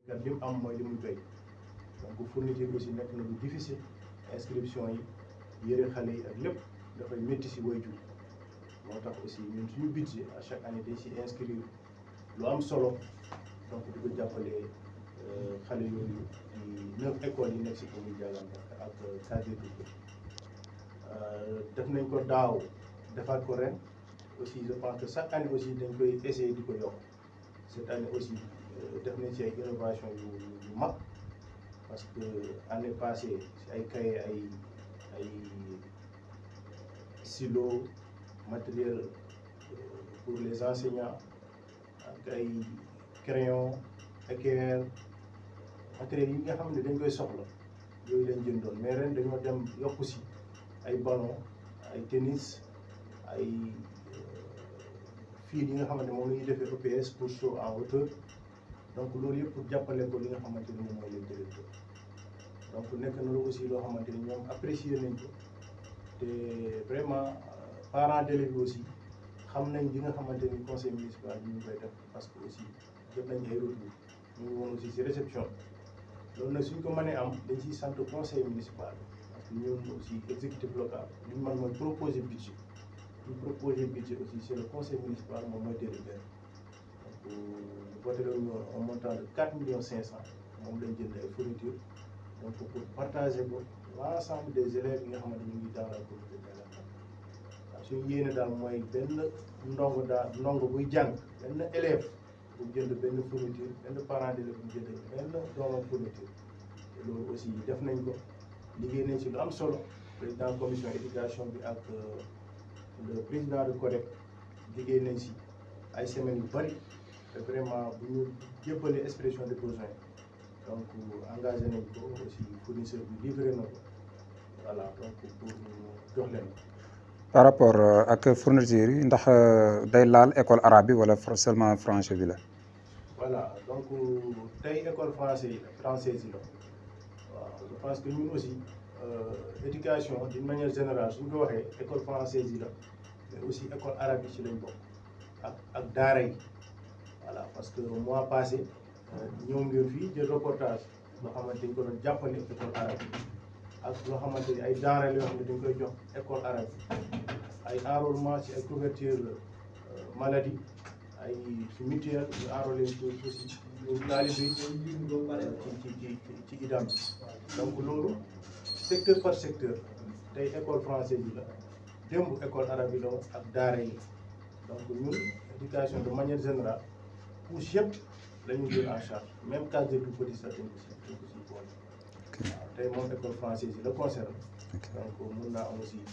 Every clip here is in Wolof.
gat li mu am mooy li muy doy donc fourniture aussi nekk na lu difficile inscription yi yëre xale yi ak lépp dafay métti si waajur moo tax aussi ñun suñu budget à chaque année dañ si inscrire lu am solo donc di ko jàppale xale yooyu di neuf écoles yi nekk si commune Diagane ak cadre def nañ ko daaw defaat ko ren aussi je pense que chaque année aussi dañ koy essayer di ko yokk cette année aussi def nañ ci ay innovation yu yu mag parce que année passée si ay cahier ay ay stylo matériel pour les enseignants ak ay crayon équerre matériel yi nga xam ne dañ koy soxla yooyu lañ jëndoon mais ren dañoo dem yokku si ay ballon ay tennis ay fil yi nga xamante moom la ñuy defee EPS pour saut en hauteur donc loolu yëpp pour jàppale ko li nga xamante ni moom mooy leen directeur donc nekk na lu aussi loo xamante ni ñoom apprécier nañ ko te vraiment parents d'élèves bi aussi xam nañ li nga xamante ni conseil municipal bi ñu koy def parce que aussi jot nañ ay retour ñu ngi woon aussi si réception loolu nag suñ ko mënee am dañ ciy sant conseil municipal parce que ñun aussi exécutif local li ñu mën mooy proposer budget ñu proposer budget aussi c'est le conseil municipal moom mooy délibéré donc voté nañu un montant de quatre millions cinq cent moom lañ jënd ay fournitures donc pour partager ko l'ensemble des élèves yi nga xamante ñu ngi dans la commune de Diagane waaw suñu yéene daal mooy benn ndongo daal ndongo buy jàng benn élève bu jënd benn fourniture benn parent d'élève bu jënd benn doomam fourniture te loolu aussi def nañ ko liggéey nañ ci lu am solo président commission éducation bi ak le président de CODEC liggéey nañ ci ay semaines yu bari te vraiment bu ñu jébbalee expression de besoin donc engagé nañ ko aussi fournisseur bi livré na ko voilà donc pour jox leen par rapport ak fourniture yi ndax day laal école arabe bi wala seulement français bi la. voilà donc tey école français yi française yi la waaw je pense que ñun aussi éducation d'une manière générale suñ ko waxee école française yi la mais aussi école arabe yi ci lañ bokk ak ak daara yi voilà parce que mois passé ñëw ngeen fii jël reportage loo xamante dañ ko doon jàppale école arabe yi ak loo xamante ni ay denrées la yoo xam ne dañ koy jox école arabe yi ay enrôlement ci ay couverture maladie ay ci mutuelle ñu enrôlé ci aussi ñu taalibe yi ci ci ci ci idam bi donc loolu secteur par secteur tey école française yi la démb école arabe yi la woon ak daara yi donc ñun éducation de manière générale couche yëpp la ñu jël en charge même case de tout petit sax dañ ko si dañ ko si boole waaw tey moom école française yi la concerne donc mun naa am aussi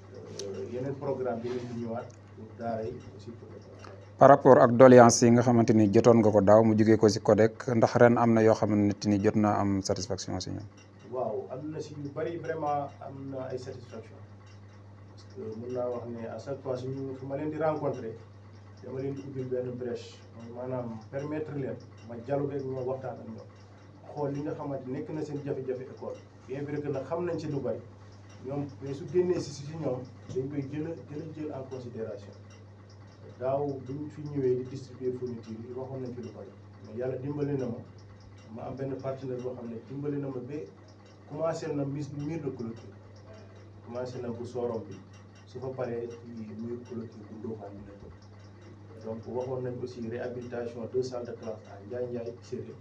yeneen programme bi ñu ñëwaat pour daara yi aussi pour par rapport ak doléance yi nga xamante ni jotoon nga ko daaw mu jógee ko si CODEC ndax ren am na yoo xamante ni jot naa am satisfaction si ñoom. waaw am na si yu bëri vraiment am na ay satisfaction parce que mun naa wax ne à chaque fois suñu su ma leen di rencontrer dama leen di ubbil benn brèche maanaam permettre leen ma dialogue ak ñoom waxtaan ak ñoom xool li nga xamante nekk na seen jafe-jafe école bien vrai que nag xam nañ ci lu bëri ñoom mais su génnee si si ñoom dañ koy jël a jël a jël en considération daaw bu ñu fi ñëwee di distribuer fourniture yi waxoon nañ ci lu bëri mais yàlla dimbali na ma ma am benn partenaire boo xam ne dimbali na ma ba commencé na mise mur de clôture commencé na bu soorom bi su fa paree ci mur clôture bu Ndofane bi nekkoon donc waxoon nañ aussi réhabilitation deux salles de classe à Ndiaye Ndiaye Séré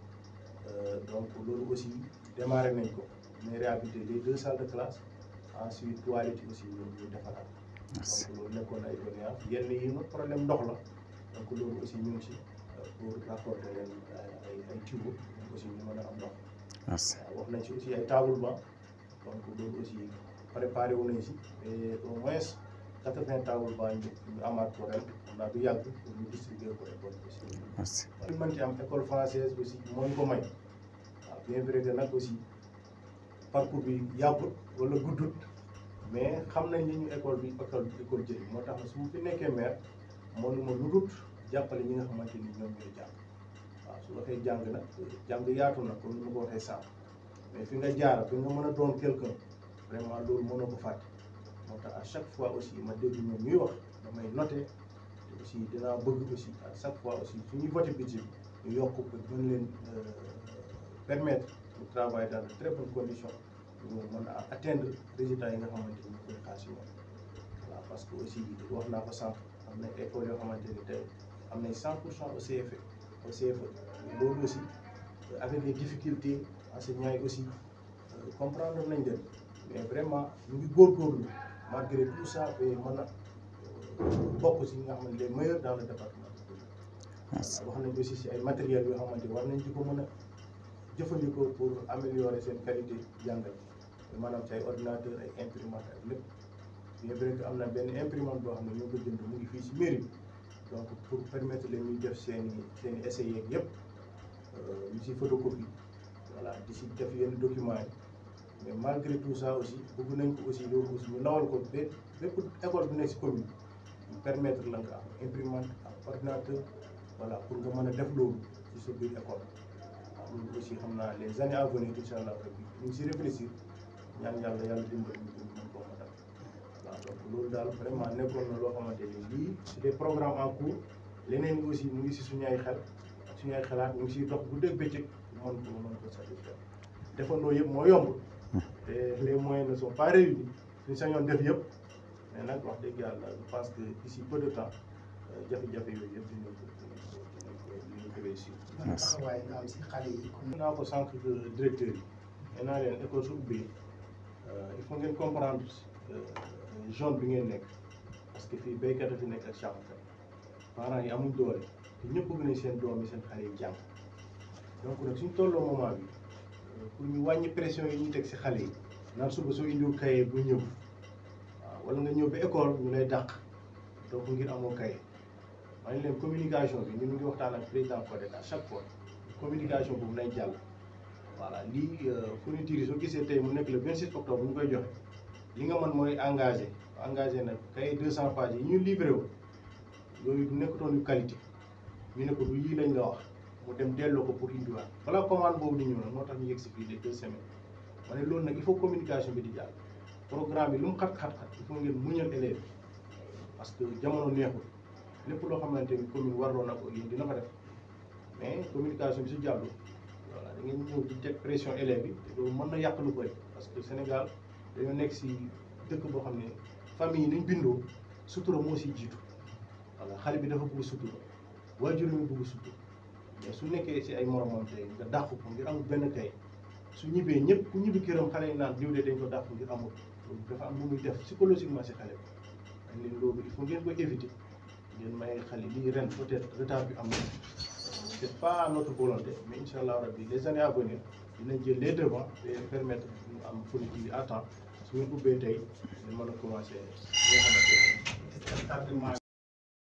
donc loolu aussi démarré nañ ko mais réhabilité les deux salles de classe ensuite toilettes yi aussi ñu ñu defaraat donc loolu nekkoon ay doléances yenn yi nag problème ndox la donc loolu aussi ñu ngi si pour raccorder leen ay ay tuyaux aussi ñu mën a am ndox merci waaw wax nañ si aussi ay table banc donc loolu aussi préparé wu nañ si et au moins quatre vingt table banc ñu ñu amaat ko ren xam naa du yàgg pour ñu distribuer ko école aussi. merci li mën ci am école française aussi moo ñu ko may waaw bien vrai que nag aussi parcours bi yàggut wala guddut mais xam nañ ni ñu école bi école école jëriñ moo tax su ma fi nekkee maire mënuma lu dul jàppale ñi nga xamante ni ñoom ñooy jàng waaw su waxee jàng nag jàng yaatu na comme ni ma ko waxee sànq mais fi nga jaar fi nga mën a doon quelqu'un vraiment loolu mënoo ko fàtte moo tax à chaque fois aussi ma dégg ñoom ñuy wax damay noté te aussi dinaa bëgg aussi à chaque fois aussi su ñuy voté budget ñu yokk ko gën leen permettre ñu travailler dans de très bonnes conditions ñu mën a atteindre résultats yi nga xamante ni ñu koy xaar si ñoom voilà parce que aussi wax naa ko sànq am na école yoo xamante ni tey am nañ 100 pour cent au CFE au CFE loolu aussi avec les difficultés enseignants yi aussi comprendre nañ leen mais vraiment ñu ngi góorgóorlu malgré tout ça ba mën a bokk si ñi nga xam ne les meilleurs dans le département wax nañ aussi si ay matériels yoo xamante war nañ di ko mën a jëfandikoo pour améliorer seen qualité jàngal maanaam ci ay ordinateur ay imprimante ak lépp bien vrai que am na benn imprimante boo xam ne ñoo ko jënd mu ngi fii si mairie bi donc pour permettre leen ñuy def seen i seen i essais yeeg yëpp ñu si photocopie voilà di si def yenn documents yi mais malgré tout ça aussi bëgg nañ ko aussi loolu aussi ñu lawal ko ba bépp école bu nekk si commune ñu permettre la nga am imprimante ak ordinateur voilà pour nga mën a def loolu ci sa biir école waaw loolu aussi xam naa les années à venir incha allah rabbi ñu ngi si réfléchir ñaan yàlla yàlla dimbali ñu ko mën koo matal waaw donc loolu daal vraiment nekkoon na loo xamante ni lii c'est des programmes en cours leneen yi aussi mu ngi si suñu ay xel ak suñu ay xalaat ñu ngi siy dox bu dégg bëccëg mën ko mën ko satisfaire defandoo yëpp moo yomb te les moyens ne sont pas réunis suñu sañoon def yëpp mais nag wax dëgg yàlla je pense que d'ici peu de temps jafe-jafe yooyu yëpp dinañ ko dinañ ko dinañ ko réussir. ban taxawaay nga am si xale yi. mën naa ko sànq directeur yi nee naa leen école su ubbee il faut ngeen comprendre zone bi ngeen nekk parce que fii béykat a fi nekk ak sàmmkat parents yi amuñ doole te ñëpp bëgg nañ seen doom yi seen xale yi jàng donc nag suñ tolloo moment bi pour ñu wàññi pression yi ñuy teg si xale yi naan suba soo indiwul kaye bu ñëw waaw wala nga ñëw ba école ñu lay dàq donc ngir amoo kaye maa ngi leen communication bi ñu ngi waxtaan ak président Codec à chaque fois communication boobu nay jàll voilà lii fourniture yi soo gisee tey mu nekk le 26 octobre ñu koy joxe li nga mën mooy engagé engagé nag kay 200 pages yi ñu livré wu yooyu du nekkatoon yu qualité ñu ne ko du yii lañ la wax mu dem delloo ko pour indiwaat balaa commande boobu di ñëw nag moo tax ñu yegg si fii les deux semaines ma ne loolu nag il faut communication bi di jàll programme yi lu mu xat-xat-xat il faut ngeen muñal élèves parce que jamono neexul lépp loo xamante ni commune warloo na ko yéen dina ko def mais communication bi su jàllu voilà da ngeen ñëw di teg pression élèves yi te loolu mën na yàq lu bëri parce que Sénégal dañoo nekk si dëkk boo xam ne famille yi nañ bindoo sutura moo si jiitu voilà xale bi dafa bëgg sutura waajur mi bëgg sutura mais su nekkee si ay moromam tey nga dàq ko ngir amul benn kay su ñibbee ñëpp ku ñibbi këram xale yi naan diw de dañ ko dàq ngir amul loolu dafa am lu muy def psychologiquement si xale bi dañ leen loolu il faut ngeen koy éviter ngeen may xale lii ren peut-être retard bi am na c'est pas notre volonté mais incha allah rabbi les années à venir dinañ jël les devants et permettre ñu am fourniture yi à temps su ngeen ubbee tey ñu mën a commencer li nga xamante ne